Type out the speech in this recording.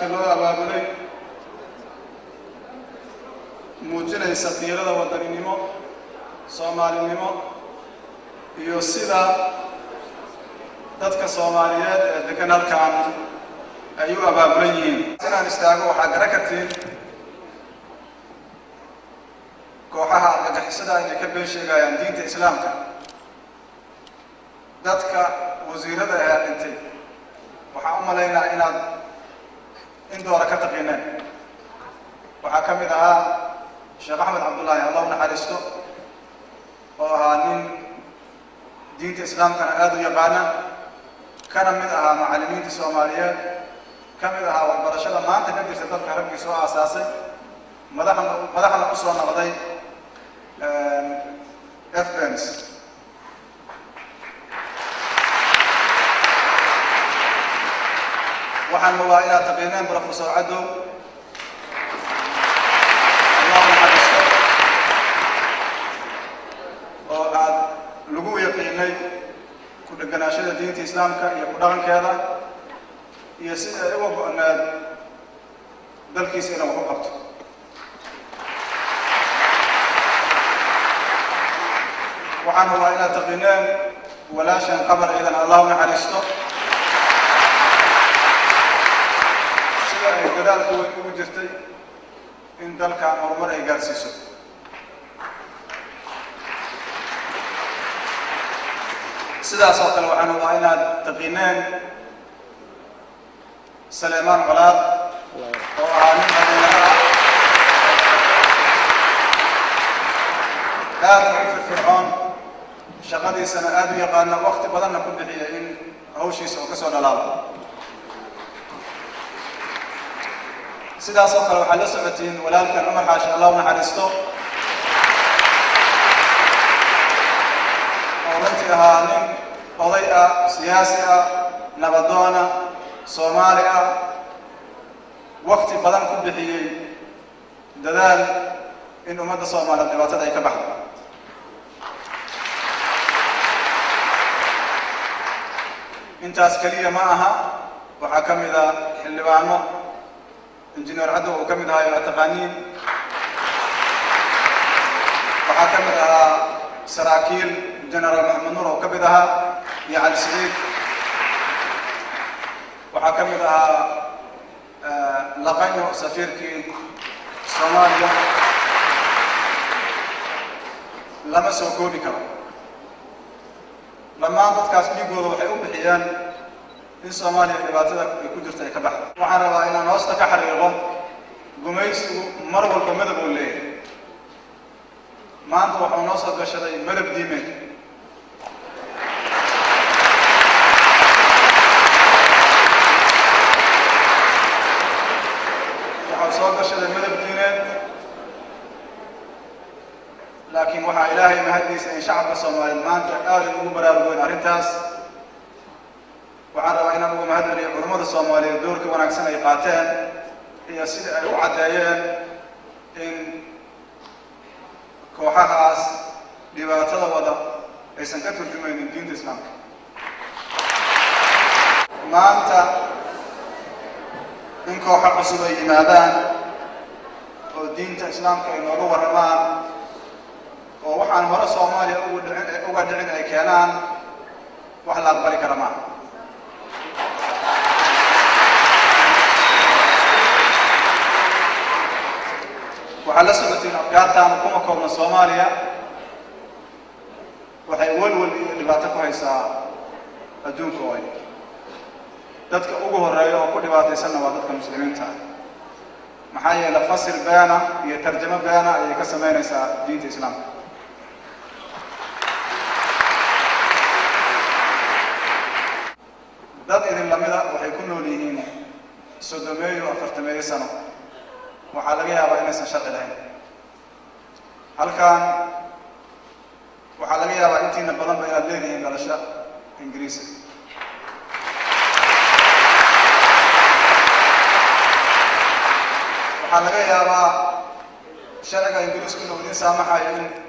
aadka loo abaabulay muujinaysa qiirada wadaninimo soomaalinimo iyo sida dadka soomaaliyeed ee degan halkan ay u abaabulan yihiin inaan istaago waxaa gara kartiin kooxaha argagixisada inay ka been sheegayaan diinta islaamka dadka wasiirada ayaa dhintay waxaan u malaynaa inaad in doora ka taqiineen waxaa ka mid ahaa sheekh axmed cabdullaahi allah u naxariisto oo ahaa nin diinta islaamkana aada u yaqaana kana mid ahaa macallimiinta soomaaliyeed ka mid ahaa waxbarashada maanta ka jirta dalka raggii soo aasaasay madaxna madaxna u soo noqday fbens waxaan hubaa inaad taqiineen professor cadow allah naxariisto oo aad lagu yaqiinay ku dheganaashada diinta islaamka iyo ku dhaqankeeda iyo sida ay uga go-need dalkiisa inuu wax u qabto waxaan hubaa inaad taqiineen walaashan qabar ciidan allah u naxariisto sida ay dadaalku weyn ugu jirtay in dalkan horumar ay gaarsiiso sidaas oo kale waxaan hubaa inaad taqiineen saleemaan colaad oo ahaa nin dhalinyaro ah aada u firfircoon shaqadiisana aada u yaqaana wakti badanna ku bixiya in hawshiisa oo ka soo dhalaalo sidaas oo kale waxaad la socotiin walaalkan cumar xaashi allah u naxariisto oo runtii ahaa nin oday ah siyaasi ah nabadoona soomaali ah wakti badan ku bixiyey dadaal in ummadda soomaaliyeed dhibaatada ay ka baxdo intaas keliya ma aha waxaa ka mid a xildhibaano injineer caddow uu ka mid ahaa aa taqaaniin waxaa ka mid ahaa saraakiil genaraal maxamed nuur oo ka mid ahaa iyo cali siciid waxaa ka mid ahaa laqanyo safiirkii soomaaliya lama soo koobi karo dhammaan dadkaas dhiigooda waxay u bixiyeen in soomaaliya dhibaatada ay ku jirta ay ka baxdo waxaan rabaa inaan hoosta ka xariiqo gumaysigu mar walba madab uu leeyahay maanta waxuu noo soo gashaday madab diimeed waxau soo gashaday madab diineed laakiin waxaa ilaahay mahaddiisa in shacabka soomaaliyeed maanta aaday ugu baraarugeen arrintaas waxaan rabaa inaan uga mahad celiyo culummada soomaaliyeed doorka wanaagsan ay qaateen iyo sida ay u caddeeyeen in kooxahaas dhibaatada wada aysan ka turjumaynin diinta islaamka maanta in kooxo cusub ay yimaadaan oo diinta islaamka ay nooga warramaan oo waxaan hore soomaaliya ugu dhicin uga dhicin ay keenaan wax la aqbali kara maaha waxaad la socotiin afgaartaanu kuma koobna soomaaliya waxay welwel iyo dhibaato ku haysaa adduunka ooy dadka ugu horeeya oo ku dhibaataysanna waa dadka muslimiinta maxaa yeele fasir beena iyo tarjamo beena ayay ka samaynaysaa diinta islaamka dad idin lamida waxay ku nool yihiin soddomeeyo afartameeyo sano waxaa laga yaabaa inaysan sharci lahayn halkan waxaa laga yaabaa intiina badanba inaad leedihiin dhalasho ingiriisi waxaa laga yaabaa sharciga ingiriisku inuu idin saamaxayo in